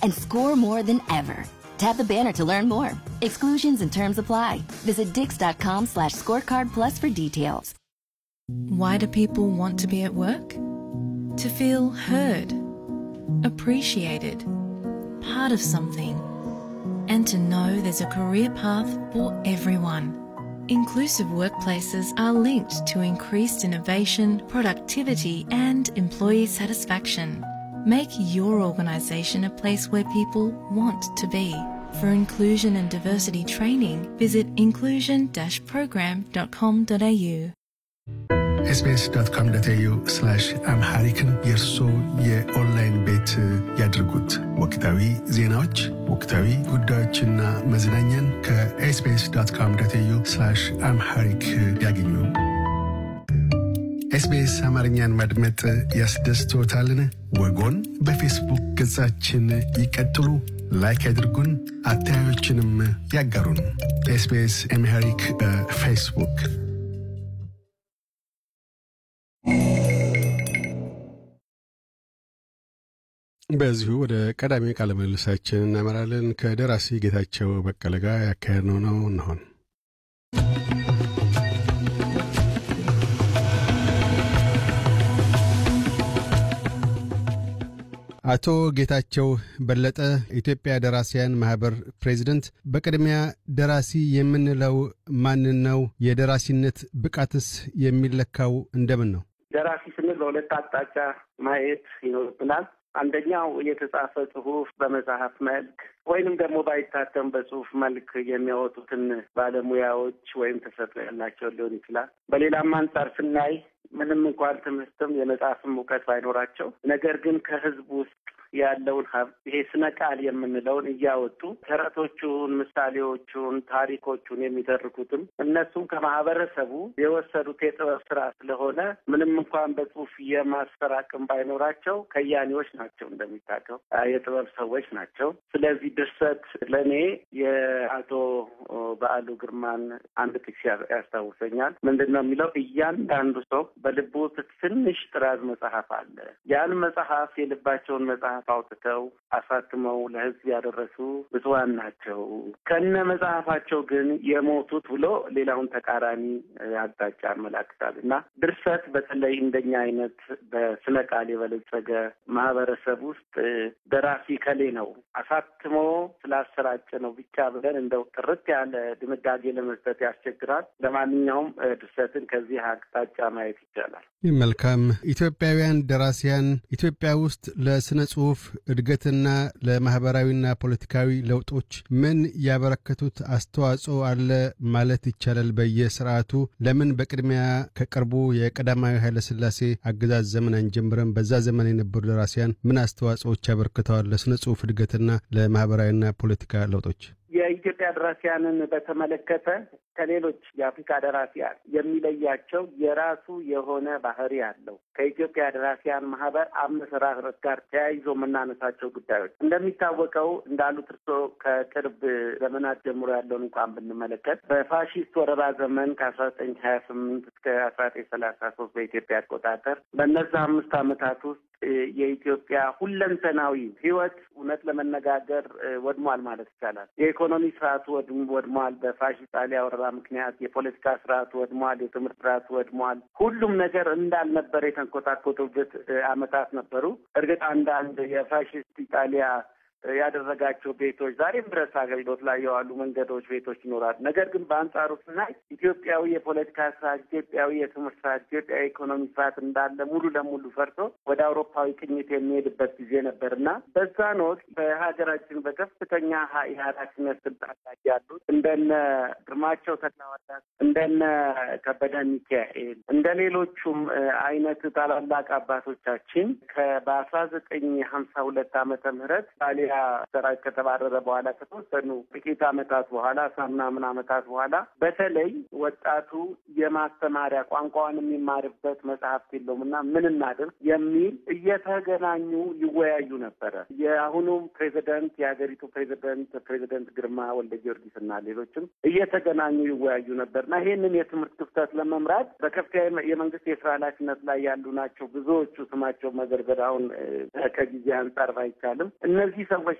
and score more than ever. Tap the banner to learn more. Exclusions and terms apply. Visit dix.com slash scorecard plus for details. Why do people want to be at work? To feel heard, appreciated, part of something, and to know there's a career path for everyone. Inclusive workplaces are linked to increased innovation, productivity, and employee satisfaction. Make your organisation a place where people want to be. For inclusion and diversity training, visit inclusion-program.com.au. ኤስቢኤስ ዶት ኮም ዶት ኤዩ አምሃሪክን የእርሶ የኦንላይን ቤት ያድርጉት። ወቅታዊ ዜናዎች፣ ወቅታዊ ጉዳዮችና መዝናኛን ከኤስቢኤስ ዶት ኮም ዶት ኤዩ አምሃሪክ ያገኙ። ኤስቢኤስ አማርኛን ማድመጥ ያስደስትዎታልን? ወጎን በፌስቡክ ገጻችን ይቀጥሉ፣ ላይክ ያድርጉን፣ አስተያየቶችንም ያጋሩን። ኤስቢኤስ አምሃሪክ በፌስቡክ በዚሁ ወደ ቀዳሚ ቃለ ምልልሳችን እናመራለን። ከደራሲ ጌታቸው በቀለ ጋር ያካሄድነው ነው እንሆን። አቶ ጌታቸው በለጠ ኢትዮጵያ ደራሲያን ማህበር ፕሬዚደንት፣ በቅድሚያ ደራሲ የምንለው ማንን ነው? የደራሲነት ብቃትስ የሚለካው እንደምን ነው? ደራሲ ስንል በሁለት አቅጣጫ ማየት ይኖርብናል። አንደኛው የተጻፈ ጽሁፍ በመጽሐፍ መልክ ወይንም ደግሞ ባይታተም በጽሁፍ መልክ የሚያወጡትን ባለሙያዎች ወይም ተሰጥኦ ያላቸው ሊሆን ይችላል። በሌላም አንጻር ስናይ ምንም እንኳን ትምህርትም የመጽሐፍም እውቀት ባይኖራቸው ነገር ግን ከህዝብ ውስጥ ያለውን ሀብት ይሄ ስነ ቃል የምንለውን እያወጡ ተረቶቹን፣ ምሳሌዎቹን፣ ታሪኮቹን የሚተርኩትም እነሱም ከማህበረሰቡ የወሰዱት የጥበብ ስራ ስለሆነ ምንም እንኳን በጽሁፍ የማስፈር አቅም ባይኖራቸው ከያኔዎች ናቸው፣ እንደሚታቀው የጥበብ ሰዎች ናቸው። ስለዚህ ድርሰት ለእኔ የአቶ በዓሉ ግርማን አንድ ጥቅስ ያስታውሰኛል። ምንድን ነው የሚለው? እያንዳንዱ ሰው በልቡ ትንሽ ጥራዝ መጽሐፍ አለ። ያን መጽሐፍ የልባቸውን መጽሐፍ አውጥተው አሳትመው ለህዝብ ያደረሱ ብፁዓን ናቸው። ከነ መጽሐፋቸው ግን የሞቱት ብሎ ሌላውን ተቃራኒ አቅጣጫ ያመላክታል እና ድርሰት በተለይ እንደኛ አይነት በስነ ቃል የበለጸገ ማህበረሰብ ውስጥ ደራሲ ከሌ ነው አሳትሞ ስላሰራጨ ነው ብቻ ብለን እንደው ጥርት ያለ ድምዳጌ ለመስጠት ያስቸግራል። ለማንኛውም ድርሰትን ከዚህ አቅጣጫ ማየት ይቻላል። መልካም። ኢትዮጵያውያን ደራሲያን ኢትዮጵያ ውስጥ ለስነ ጽሁፍ እድገትና ለማህበራዊና ፖለቲካዊ ለውጦች ምን ያበረከቱት አስተዋጽኦ አለ ማለት ይቻላል? በየስርዓቱ ለምን በቅድሚያ ከቅርቡ የቀዳማዊ ኃይለሥላሴ አገዛዝ ዘመን አንጀምረም? በዛ ዘመን የነበሩ ደራሲያን ምን አስተዋጽኦዎች ያበረክተዋል ለስነ ጽሁፍ እድገትና ለማህበራዊና ፖለቲካ ለውጦች? የኢትዮጵያ ደራሲያንን በተመለከተ ከሌሎች የአፍሪካ ደራሲያን የሚለያቸው የራሱ የሆነ ባህሪ አለው። ከኢትዮጵያ ደራሲያን ማህበር አመሰራረት ጋር ተያይዞ የምናነሳቸው ጉዳዮች እንደሚታወቀው እንዳሉት እርስዎ ከቅርብ ዘመናት ጀምሮ ያለውን እንኳን ብንመለከት በፋሺስት ወረራ ዘመን ከአስራ ዘጠኝ ሀያ ስምንት እስከ አስራ ዘጠኝ ሰላሳ ሶስት በኢትዮጵያ አቆጣጠር በእነዛ አምስት ዓመታት ውስጥ የኢትዮጵያ ሁለንተናዊ ህይወት እውነት ለመነጋገር ወድሟል ማለት ይቻላል። የኢኮኖሚ ስርዓቱ ወድሟል። በፋሺስት ጣሊያ ወረራ ምክንያት የፖለቲካ ስርዓቱ ወድሟል። የትምህርት ስርዓቱ ወድሟል። ሁሉም ነገር እንዳልነበር የተንኮታኮቱበት አመታት ነበሩ። እርግጥ አንዳንድ የፋሺስት ኢጣሊያ ያደረጋቸው ቤቶች ዛሬም ድረስ አገልግሎት ላይ የዋሉ መንገዶች፣ ቤቶች ይኖራሉ። ነገር ግን በአንጻሩ ስናይ ኢትዮጵያዊ የፖለቲካ ስርዓት፣ ኢትዮጵያዊ የትምህርት ስርዓት፣ ኢትዮጵያዊ የኢኮኖሚ ስርዓት እንዳለ ሙሉ ለሙሉ ፈርቶ ወደ አውሮፓዊ ቅኝት የሚሄድበት ጊዜ ነበር እና በዛን ወቅት በሀገራችን በከፍተኛ የኃላፊነት ስልጣን ላይ ያሉት እንደነ ግርማቸው ተክለሃዋርያት፣ እንደነ ከበደ ሚካኤል፣ እንደ ሌሎቹም አይነት ታላላቅ አባቶቻችን በአስራ ዘጠኝ ሀምሳ ሁለት ዓመተ ምህረት ጣሊያ ሰራዊት ከተባረረ በኋላ ከተወሰኑ ጥቂት ዓመታት በኋላ አስራ ምናምን ዓመታት በኋላ በተለይ ወጣቱ የማስተማሪያ ቋንቋውን የሚማርበት መጽሐፍት የለውም እና ምን እናድርግ የሚል እየተገናኙ ይወያዩ ነበረ። የአሁኑ ፕሬዚደንት የሀገሪቱ ፕሬዚደንት ፕሬዚደንት ግርማ ወልደ ጊዮርጊስ እና ሌሎችም እየተገናኙ ይወያዩ ነበር እና ይህንን የትምህርት ክፍተት ለመምራት በከፍተኛ የመንግስት የስራ ኃላፊነት ላይ ያሉ ናቸው ብዙዎቹ ስማቸው መዘርዘር አሁን ከጊዜ አንጻር ባይቻልም እነዚህ